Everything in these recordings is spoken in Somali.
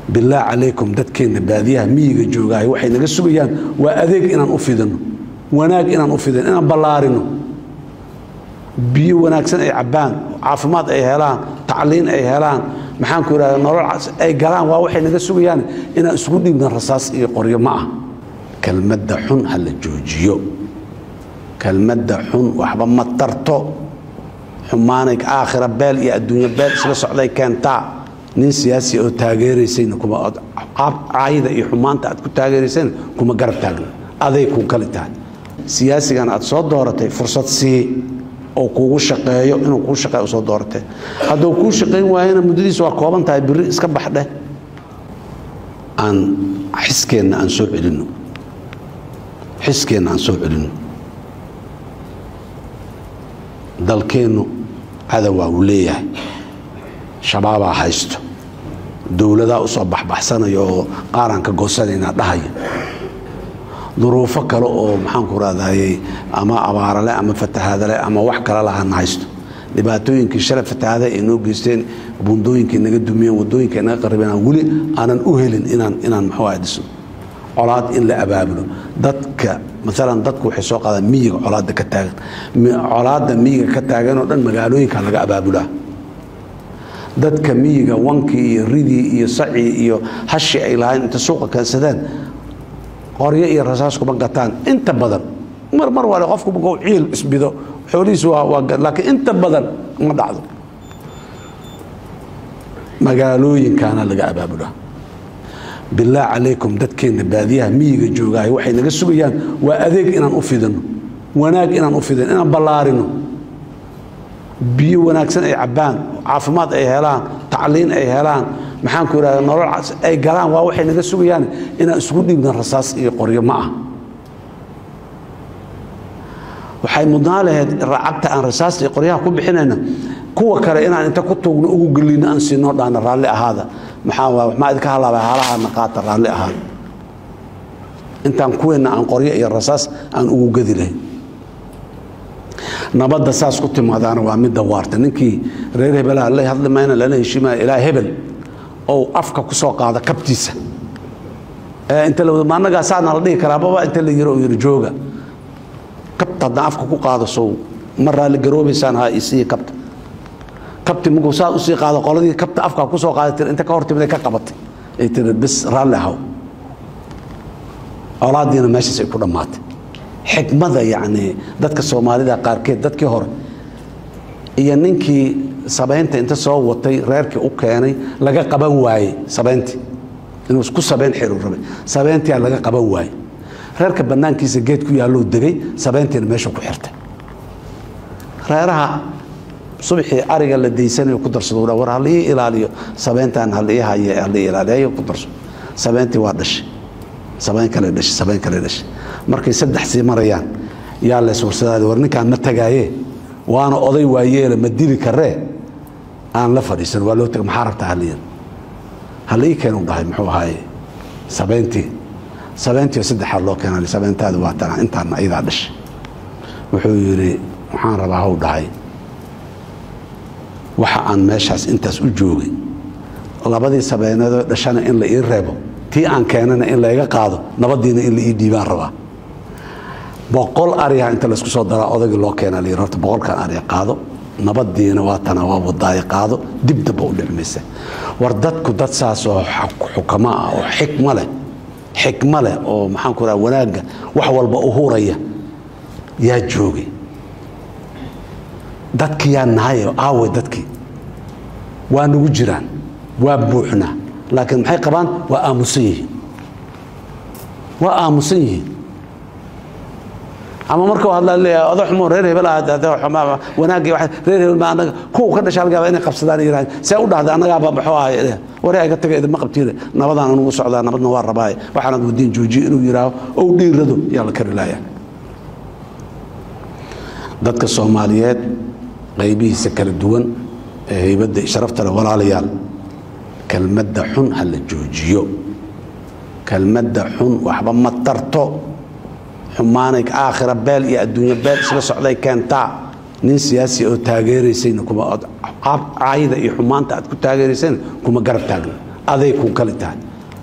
bilaah calaykum dadkeenna baadiyaha miyiga joogaayo waxay naga sugayaan waa adeeg inaan u fidino wanaag inaan u fidino inaan ballaarino biyo wanaagsan ay cabbaan caafimaad ay helaan tacliin ay helaan maxaanku idhahda nolol ay galaan waa waxay naga sugayaan inaan isugu dhiibna rasaas iyo qoryo ma ah kelmadda xun ha la joojiyo kelmadda xun waxba ma tarto xumaanay aakhira beel iyo adduunyo beel isla socday keentaa nin siyaasi oo taageeraysayna kuma caayida iyo xumaanta aad ku taageeraysayna kuma garab taagna aday ku kali tahay siyaasigan aad soo dooratay fursad sii oo kuugu shaqeeyo inuu kuu shaqeeyo soo dooratay hadduu kuu shaqayn waayana muddadiisa waa kooban tahay biri iska baxdheh aan xiskeenna aan soo celinno xiskeenna aan soo celinno dalkeennu cadowaa uu leeyahay shabaabaa haysto dowladaa u soo baxbaxsanaya oo qaaraanka goosanayna dhahaya duruufo kale oo maxaanku raadayey ama abaarale ama fatahaadale ama wax kale lahana haysto dhibaatooyinkii shalay fatahaada ay noo geysteen bundooyinkay naga dumiyeen wadooyinka naga qaribeen aan weli aanan u helin inaan inaan muxuu ah dhisno colaad in la abaabulo dadka maalan dadku waxay soo qaadaan miyiga colaadda ka taagan colaadda miyiga ka taagan oo dhan magaalooyinka laga abaabulaa dadka miyiga wankii iyo ridii iyo sacii iyo hashi ay lahayn inta suuqa keensadeen qoryo iyo rasaas kuma gataan inta badan mar mar wale qofku markuu ciil isbido xoolihiisu waa waa laakiin inta badan ma dhacdo magaalooyinkaana laga abaabulaa bilaah calaykum dadkeenna baadiyaha miyiga joogaayo waxay naga sugayaan waa adeeg inaan u fidino wanaag inaan u fidino inaan ballaarino biyo wanaagsan ay cabbaan caafimaad ay helaan tacliin ay helaan maxaanku idhahda nolol ay galaan waa waxay naga sugayaan inaan isugu dhiibna rasaas iyo qoryo ma ah waxay mudnaan lahayd racagta aan rasaasta iyo qoryaha ku bixinayna kuwa kale inaan inta ku tuugno ugu gelino aan siinoo dhaana raalli ahaada maxaa maxaa idinka halaabay haalahaana qaata raalli ahaada intaan kuweenna aan qoryo iyo rasaas aan ugu gedi lahayn nabadda saas ku timaadaana waa midda waarta ninkii reer hebelaha la hadli mayna lala heshiimaya ilaa hebel ou afka ku soo qaada kabtiisa inta ma annagaa saana la dhihi karaa baba inta la yiro oo yiri jooga kabta haddaan afka ku qaado sow ma raalli garoobaysaan ha isiiya kabta kabti markuu saa usii qaado qoladii kabta afka ku soo qaaday tiri inta ka hortimiday ka qabatay ay tiri bis raalli ahaw colaadiina meeshaas ay ku dhammaatay xikmada yacni dadka soomaalida qaarkeed dadkii hore iyo ninkii sabaynta inta soo watay reerkii u keenay laga qaban waayey sabayntii inuu isku sabayn xiru rabay sabayntiyaa laga qaban waayey reerka bannaankiisa geed ku yaallou degay sabayntiina meesha ku xirtay reeraha subxii ariga la daysanayo ku darsado war halii ilaaliyo sabayntan halii haye halii ilaaliyo ku darso sabayntii waa dhashay sabayn kale dhashay sabayn kale dhashay markay saddex sii marayaan yaa lees warsadaada war ninkaan ma tagaaye waana oday waayeela ma dili karee aan la fadhiisan waa loo taga maxaa rabtaa haliyan halii keenu dhahay muxuu ahaaye sabayntii sabayntii saddexaad loo keenay sabayntaada waa tana intaana iyadaa dhashay wuxuu yidhi waxaan rabaa haw dhahay waxa aan meeshaas intaas u joogay labadii sabeyneedoo dhashana in la ii reebo tii aan keenana in layga qaado nabadiina in la ii dhiibaan rabaa boqol ariha inta laysku soo daraa odagii loo keena la yidhi horta boqolkan ariha qaado nabadiina waa tana waa wadaaye qaado dib damba u dhicmaysa war dadku dad saas oo xukamo ah oo xikmo leh xikmo leh oo maxaanku raha wanaagga wax walba u huraya yaa joogay dadki yaa nahay aawe dadkii waa nagu jiraan waa buuxnaa laakiin maxay qabaan waa aamusan yihiin waa aamusan yihiin ama markuu hadlaa leeyahay odo xumo reer hebel ah wanaagii reer hebel ma anaga kuwa ka dhasha halgaaba inay qabsadaan yiraahdo see u dhahday annagaaba maxuu ahay waree aga taga idinma qabtiida nabadaan anugu socdaa nabadna waa rabaaye waxaanad wadiin joojiye inuu yidhaaho ou dhiirado yaa la kari laaya dadka soomaaliyeed qaybihiisa kala duwan ee haybadda sharafta leh walaalayaal kelmadda xun ha la joojiyo kelmadda xun waxba ma tarto xumaanay aakhira beel iyo adduunyo beel isla socday keentaa nin siyaasi oo taageeraysayna kuma caayida iyo xumaanta aad ku taageeraysayna kuma garab taagna aday ku kali tahay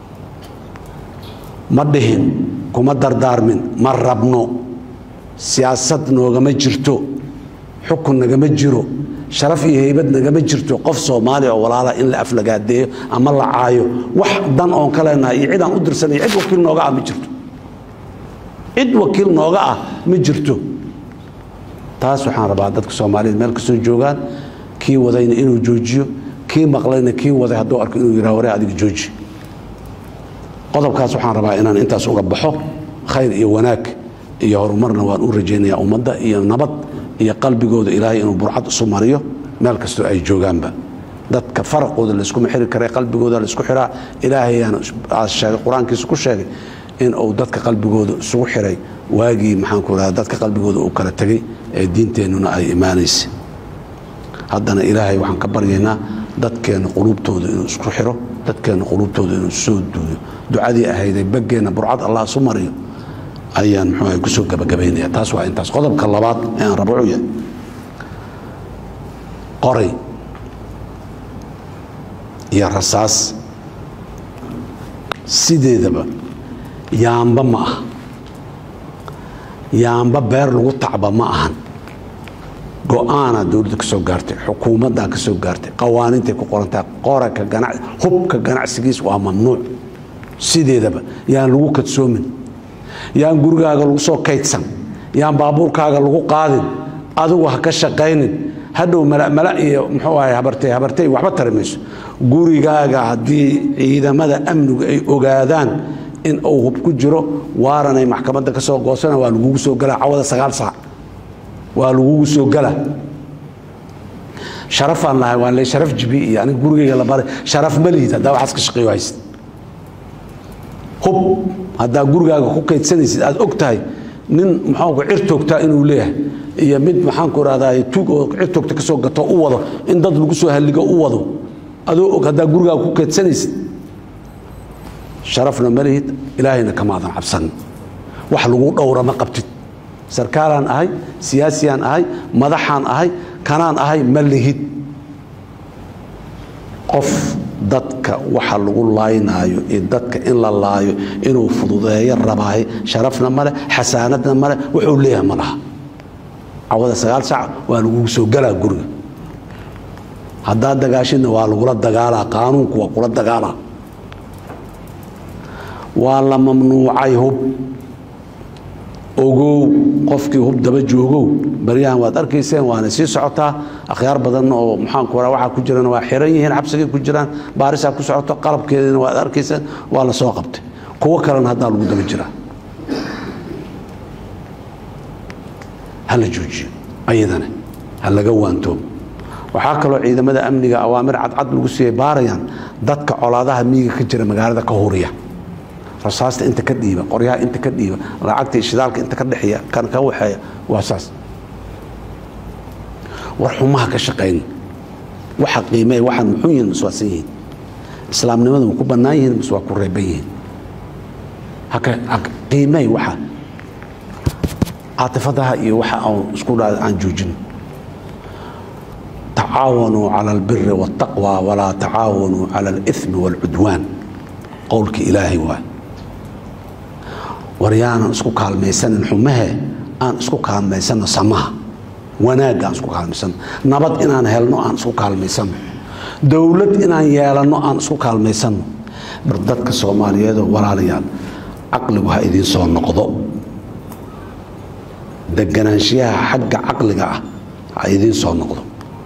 ma dhihin kuma dardaarmin ma rabno siyaasad noogama jirto xukun nagama jiro sharaf iyo heybad nagama jirto qof soomaaliya oo walaala in la aflagaadeeyo ama la caayo wax dan oon ka leenahay iyo cid aan u dirsanay cid wakiil nooga ah ma jirto cid wakiil nooga ah ma jirto taas waxaan rabaa dadka soomaaliyeed meel kastoo joogaan kii wadayna inuu joojiyo kii maqlayna kii waday hadduu arko inuu yidhaha waree adiga jooji qodobkaas waxaan rabaa inaan intaas uga baxo khayr iyo wanaag iyo horumarna waan u rajaynayaa ummadda iyo nabad iyo qalbigooda ilaahay inuu burcad isu mariyo meel kastoo ay joogaanba dadka faraqooda layskuma xiri kara qalbigooda laysku xiraa ilaahayaana sheegay qur-aankiisa ku sheegay in uu dadka qalbigooda isugu xiray waagii maxaanku raha dadka qalbigooda uu kala tegey ee diinteennuna ay imaanaysa haddana ilaahay waxaan ka baryaynaa dadkeenna quluubtooda inuu isku xiro dadkeenna quluubtooda inuu soo duuyo ducadii ahayday baggeenna burcad allah isu mariyo ayaan muxuu kusoo gabagabaynaya taas waa intaas qodobka labaad ee aan rabo wuxuu yahay qoray iyo rasaas sideedaba yaamba ma aha yaamba beer lagu tacba ma ahan go-aanaa dowladda ka soo gaartay xukuumaddaa ka soo gaartay qawaaniintay ku qorantahay qoraka gana hubka ganacsigiis waa mamnuuc sideedaba yaan lagu kadsoomin yaan gurigaaga lagu soo kaydsan yaan baabuurkaaga lagu qaadin adigu ha ka shaqaynin hadhow malamala iyo muxuu ahay habartay habartay waxba tari mayso gurigaaga haddii ciidamada amnigu ay ogaadaan in uu hub ku jiro waaranay maxkamadda ka soo goosana waa lagugu soo galaa cawada sagaal saac waa lagugu soo gala sharafaan lahay waan le sharaf jibi iyo aniga gurigayga la baray sharaf ma lihid haddaa waxaas ka shaqeeyo haysid hub haddaa gurigaaga ku kaydsanaysid aad og tahay nin maxaanku cir toogtaa inuu leeyahay iyo mid maxaanku rahdaa tuug oo cir toogta ka soo gato u wado in dad lagu soo halligo u wado adoo og haddaa gurigaaga ku kaydsanaysid sharafna ma lihid ilaahayna kamaadan cabsanin wax lagu dhowra ma qabtid sarkaalaan ahay siyaasiyaan ahay madaxaan ahay kanaan ahay ma lihid qof dadka waxa lagu laaynaayo iyo dadka in la laayo inuu fududeeyo rabaahay sharafna male xasaanadna male wuxuu leeyahay ma laha cawada sagaal sac waa lagugu soo galaa guriga haddaad dagaashidna waa lagula dagaalaa qaanuunku waa kula dagaalaa waa la mamnuucay hub ogow qofkii hub daba joogow baryahan waad arkayseen waana sii socotaa akhyaar badan oo maxaanku raa waxaa ku jirana waa xiran yihiin xabsigay ku jiraan baarisaa ku socoto qalabkeedina waad arkayseen waa la soo qabtay kuwo kalena haddaa lagu daba jiraa ha la joojiyo ayadana ha laga waantoobo waxaa kaloo ciidamada amniga awaamir cadcad lagu siiyay baarayaan dadka colaadaha miyiga ka jira magaalada ka huriya rasaasta inta ka dhiiba qoryaha inta ka dhiiba lacagta shidaalka inta ka dhexeeya kan ka waxeeya waa saas war xumaha ka shaqayn waxa qiimee waxaan muxuu yihiin mas waasan yihiin islaamnimada ma ku bannaan yihiin mas waa ku reeban yihiin haka qiimey waxa caatifadaha iyo waxa aan isku dhaa aan joojin tacaawanuu cala albiri waاtaqwa walaa tacaawanuu cala alithmi wاlcudwaan qowlka ilaahay waay war yaanan isku kaalmaysanin xumahe aan isku kaalmaysanno samaha wanaagga aan isku kaalmaysanno nabad inaan helno aan isku kaalmaysanno dowlad inaan yeelanno aan isku kaalmaysanno bar dadka soomaaliyeedoo walaalayaal caqligu ha idiin soo noqdo deganaanshiyaha xagga caqliga ah ha idiin soo noqdo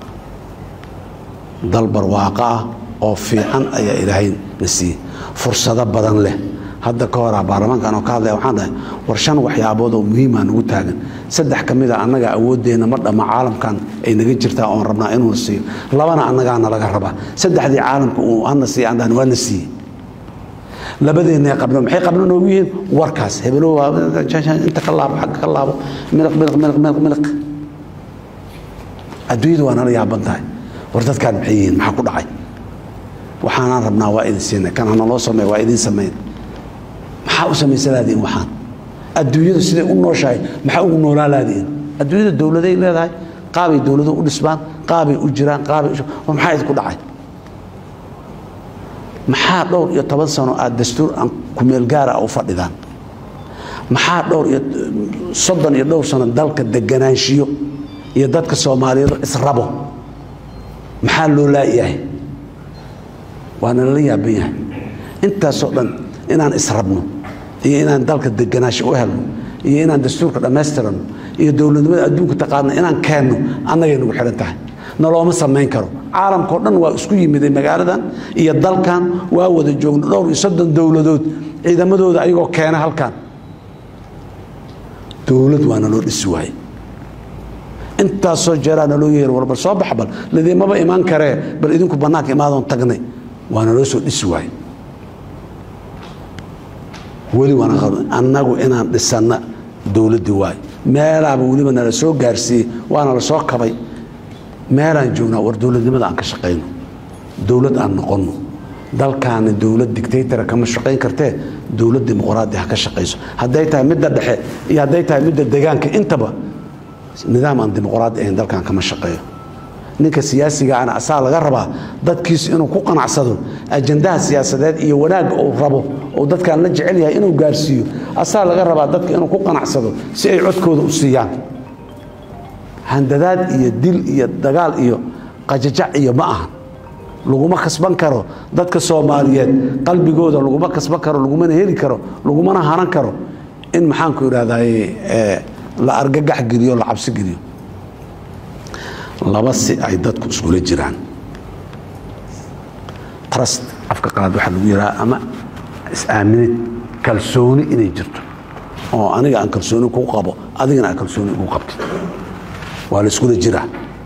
dal barwaaqo ah oo fiican ayaa ilaahay na siiyey fursado badan leh hadda ka horaa baarlamaankan oo ka hadlaya waxaan dhahay war shan waxyaabood oo muhiimaa nagu taagan saddex ka mid a annaga awooddeenna ma dhamma caalamkan ay naga jirtaa oon rabnaa inuuna siiyo labana annagaana laga rabaa saddexdii caalamka uu hana siiya aan dhahan waa na siiyey labadeenna qabno maxay qabno noogu yihiin warkaas hebelo inta ka laabo xagga ka laabo miliq miliq miliq miliq miliq adduunyadu waa nala yaaban tahay war dadkaan maxay yihiin maxaa ku dhacay waxaanaan rabnaa waa idin siinay kan hana loo sameey waa idin sameyn maxaa u samaysalaadiin waxaan adduunyadu siday u nooshahay maxaa ugu noolaalaadiin adduunyada dowladay leedahay qaabay dowladuhu u dhisbaan qaabay u jiraan qaabay maxaa idinku dhacay maxaa dhowr iyo toban sano aad dastuur aan kumeel gaara u fadhidaan maxaa dhowr iyo soddon iyo dhowr sano dalka deganaanshiyo iyo dadka soomaaliyeed israbo maxaa loo laayahay waana lala yaaban yahay intaasoo dhan inaan israbno iyo inaan dalka deganaansho u helno iyo inaan dastuurka dhammaystirano iyo dowladnimada adduunka taqaana inaan keenno annagay nagu xidhan tahay nalooma samayn karo caalamkao dhan waa isku yimiday magaaladan iyo dalkan waa wada joogno dhowr iyo soddon dowladood ciidamadooda ayagoo keena halkan dowlad waa naloo dhisi waaye intaasoo jeeraa naloo yeer war bal soo baxa bal ladiimaba imaan karee bal idinku bannaanka imaadoon tagnay waa naloo soo dhisi waaye weli waana annagu inaan dhisanna dowladdii waaye meelaaba weliba nala soo gaarsiiyey waana la soo kabay meelaan joognaa war dowladnimada aan ka shaqayno dowlad aan noqonno dalkaani dowlad dictaytora kama shaqayn kartee dowlad dimuqraadi ha ka shaqayso hadday tahay midda dhexe iyo hadday tahay midda degaanka intaba nidaam aan dimuqraadi ahayn dalkan kama shaqeeyo ninka siyaasigaana asaa laga rabaa dadkiisu inuu ku qanacsado ajandaha siyaasadeed iyo wanaagga uu rabo oo dadkaan la jecel yahay inuu gaarsiiyo asaa laga rabaa dadka inuu ku qanacsado si ay codkooda u siiyaan handadaad iyo dil iyo dagaal iyo qajajac iyo ma ahan laguma kasban karo dadka soomaaliyeed qalbigooda laguma kasban karo lagumana heli karo lagumana hanan karo in maxaanku idhahdaye la argagax geliyo la cabsi geliyo laba si ay dadku iskula jiraan trust afka qalaad waxaa lagu yidhaha ama is-aaminid kalsooni inay jirto oo aniga aan kalsooni kuu qabo adigana aan kalsooni igu qabtid waa la iskula jiraa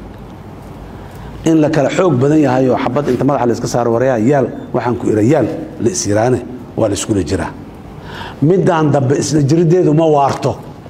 in la kala xoog badan yahay oo xabad inta madaxa la iska saaro waryaa yaal waxaan ku idha yaal la isyiraane waa la iskula jiraa midaan dambe isla jiriddeedu ma waarto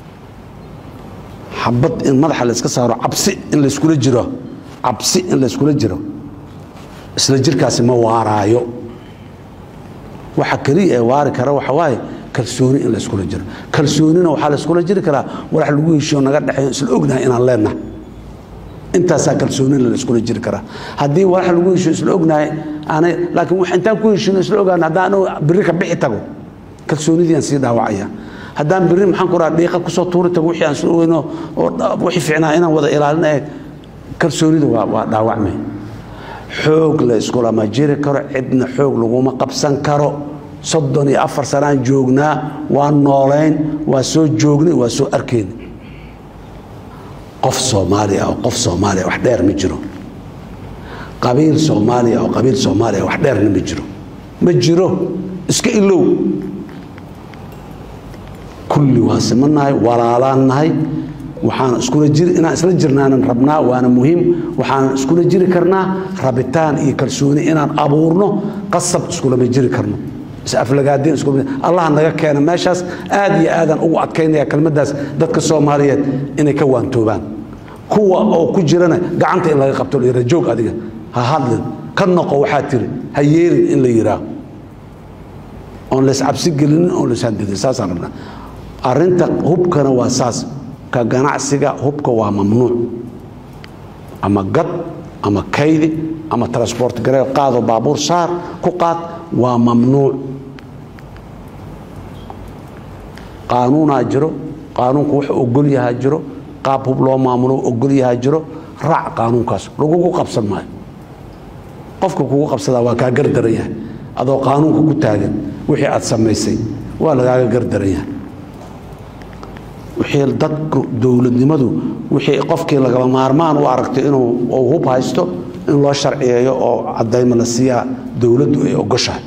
xabad in madaxa la iska saaro cabsi in la iskula jiro cabsi in la iskula jiro isla jirkaasi ma waaraayo waxa keliya ee waari kara waxa waaye kalsooni in la iskula jiro kalsoonina waxaa la iskula jiri karaa walax lagu heshiyo naga dhexeeyo isla ognahay inaan leenahay intaasaa kalsoonina la iskula jiri karaa haddii walax lagu heshiyo isla ognahay aanay laakiin wax intaan ku heshiino isla ogaan haddaan biri ka bixi tago kalsoonidii aan sii dhaawacaya haddaan biri maxaan ku dhaha dhiiqa kusoo tuuri tago wixii aan soo ogeyno oo wixii fiicnaa inaan wada ilaalin ee kalsoonida waa waa dhaawacmay xoog la iskulama jiri karo cidna xoog laguma qabsan karo soddon iyo afar sanaan joognaa waa noolayn waa soo joognay waa soo arkayn qof soomaaliya oo qof soomaaliya wax dheer ma jiro qabiil soomaaliya oo qabiil soomaaliya wax dheerna ma jiro ma jiro iska ilow kulli waa simannahay walaalaan nahay waxaan iskula jiri inaan isla jirnaanan rabnaa waana muhiim waxaan iskula jiri karnaa rabitaan iyo kalsooni inaan abuurno qasab iskulama jiri karno isaflagaadeen isku allah naga keena meeshaas aad iyo aadaan ugu adkaynaya kelmaddaas dadka soomaaliyeed inay ka waantoobaan kuwa oo ku jirana gacanta in laga qabto la yidhaha joog adiga ha hadlin ka noqo waxaa tiri ha yeelin in la yidhaaho oon lays cabsi gelinin oon lays handidin saasaan rabnaa arrinta hubkana waa saas ka ganacsiga hubka waa mamnuuc ama gad ama kaydi ama transport gareel qaado baabuur saar ku qaad waa mamnuuc qaanuunaa jiro qaanuunku wax ogol yahaa jiro qaab hub loo maamulo ogol yahaa jiro raac qaanuunkaas lagugu qabsan maayo qofka kugu qabsadaa waa kaa gardaran yahay adoo qaanuunka ku taagan wixii aad samaysay waa lagaaga gardaran yahay wixii dadku dowladnimadu wixii qofkii lagaba maarmaan u aragto inuu uu hub haysto in loo sharciyeeyo oo cadaymo la siiyaa dowladdu ay ogoshahay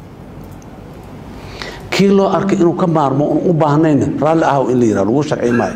kii loo arkay inuu ka maarmo un u baahnayna raalli ahw in la yidhaha lagu sharci maayo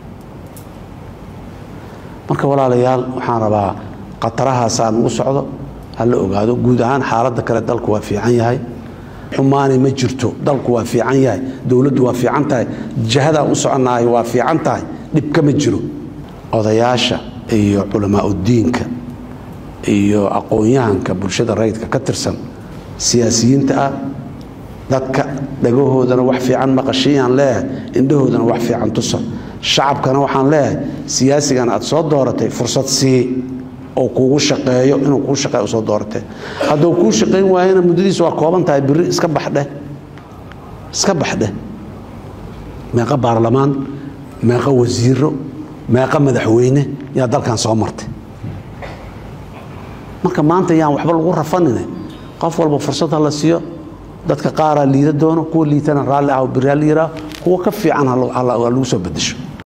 marka walaalayaal waxaan rabaa khatarahaasa nugu socdo ha la ogaado guud ahaan xaaladda kale dalku waa fiican yahay xumaani ma jirto dalku waa fiican yahay dowladdu waa fiican tahay jihadaan u soconnahay waa fiican tahay dhibka ma jiro odayaasha iyo culamaauddiinka iyo aqoon-yahanka bulshada rayidka ka tirsan siyaasiyiinta ah dadka dhagahoodana wax fiican maqashiyaan leeyahay indhahoodana wax fiican tusa shacabkana waxaan leeyahay siyaasigan aad soo dooratay fursad sii oo kuugu shaqeeyo inuu kuu shaqeeyo soo dooratee hadduu kuu shaqayn waayana muddadiisa waa kooban tahay biri iska baxdheh iska baxdheh meeqa baarlamaan meeqa wasiiro meeqa madaxweyne yaa dalkan soo martay marka maanta yaan waxba lagu rafanine qof walba fursad ha la siiyo dadka qaaraa liida doono kuwa liitana raalli ah biri ha la yiraa kuwa ka fiican ha lagu soo bedesho